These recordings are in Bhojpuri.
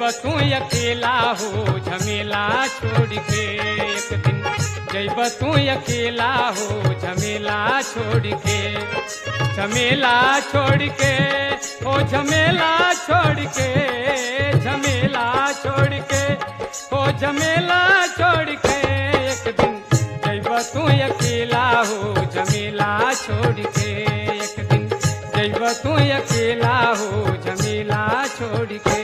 तू अकेला हो झमेला छोड़ के एक दिन जैब तू अकेला हो झमेला छोड़ के झमेला छोड़ के ओ झमेला छोड़ के झमेला छोड़ के ओ झमेला छोड़ के एक दिन जैब तू अकेला हो झमेला छोड़ के एक दिन जैब तू अकेला हो झमेला छोड़ के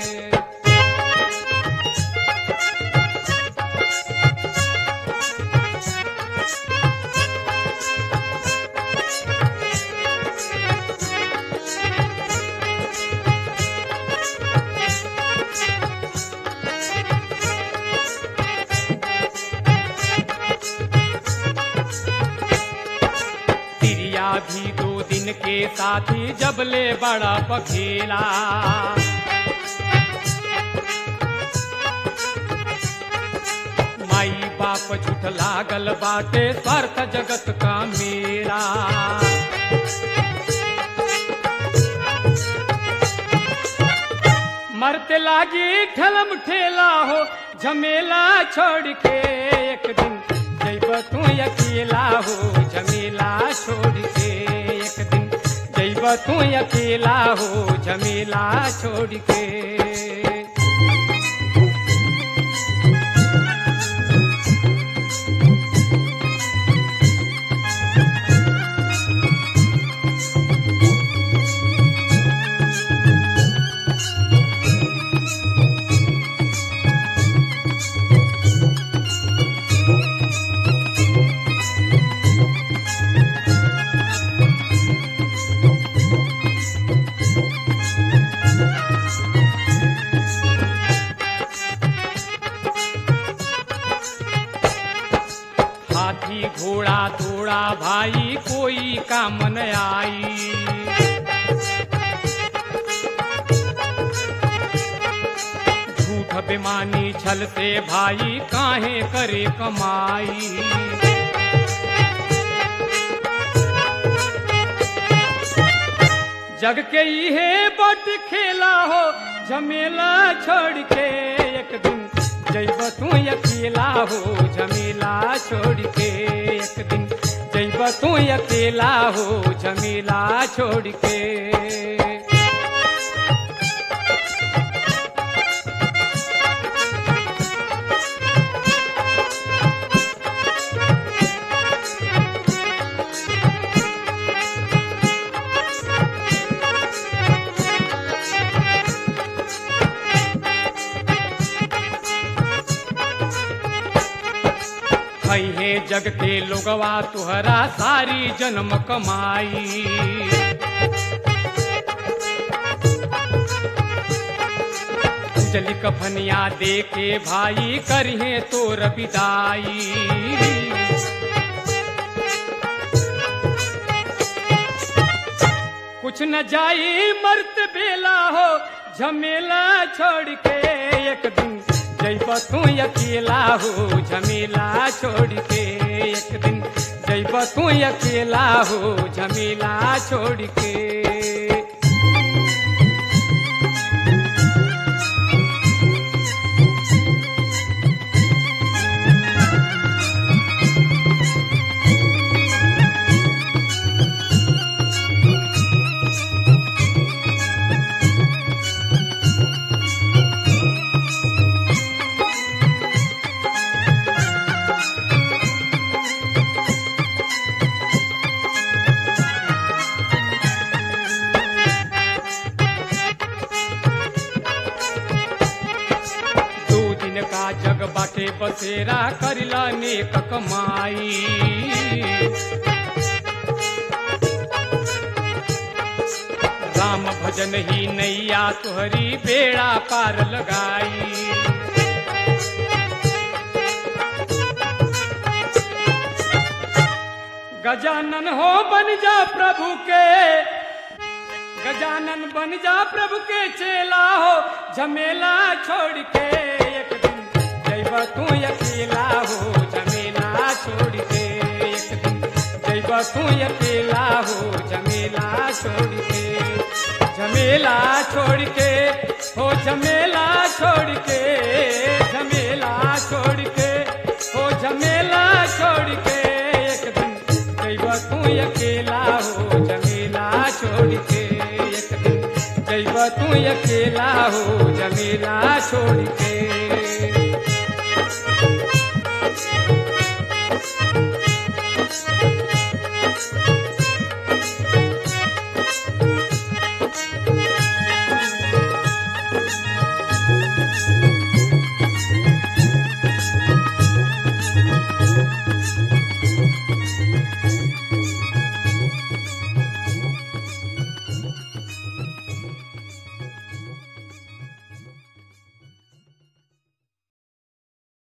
तिरिया भी दो दिन के साथी जब ले बड़ा पखेला माई बाप झूठ लागल बाटे स्वार्थ जगत का मेरा मरते लागी ठलम ठेला हो झमेला छोड़ के एक दिन जैब तू अकेला हो झमेला छोड़ के एक दिन जैब तू अकेला हो झमेला छोड़ के हाथी घोड़ा थोड़ा भाई कोई काम न आई झूठ बेमानी छल से भाई काहे करे कमाई जग के इहे बट खेला हो झमेला छोड़ के एक दिन जैब तू अकेला हो झमेला छोड़ के एक दिन जैब तू अकेला हो झमेला छोड़ के है जग के लोगवा तुहरा सारी जन्म कमाई उजली कफनिया दे के भाई करिहे तोर विदाई कुछ न जाई मर्त बेला हो झमेला छोड़ के एक दिन जैब तू अकेला हो झमेला छोड़ के एक दिन जैब तू अकेला हो झमेला छोड़ के दो दिन का जग बाटे बसेरा करिला नेक कमाई राम भजन ही नैया तुहरी बेड़ा पार लगाई गजानन हो बन जा प्रभु के गजानन बन जा प्रभु के चेला हो झमेला छोड़ के एक दिन जैब तू अकेला हो झमेला छोड़ के एक दिन जैब तू अकेला हो झमेला छोड़ के झमेला झमेला छोड़ के हो झमेला छोड़ के झमेला छोड़ के हो झमेला छोड़ के एक दिन जैब तू अकेला हो झमेला छोड़ के एक दिन जैब तू अकेला हो झमेला छोड़ के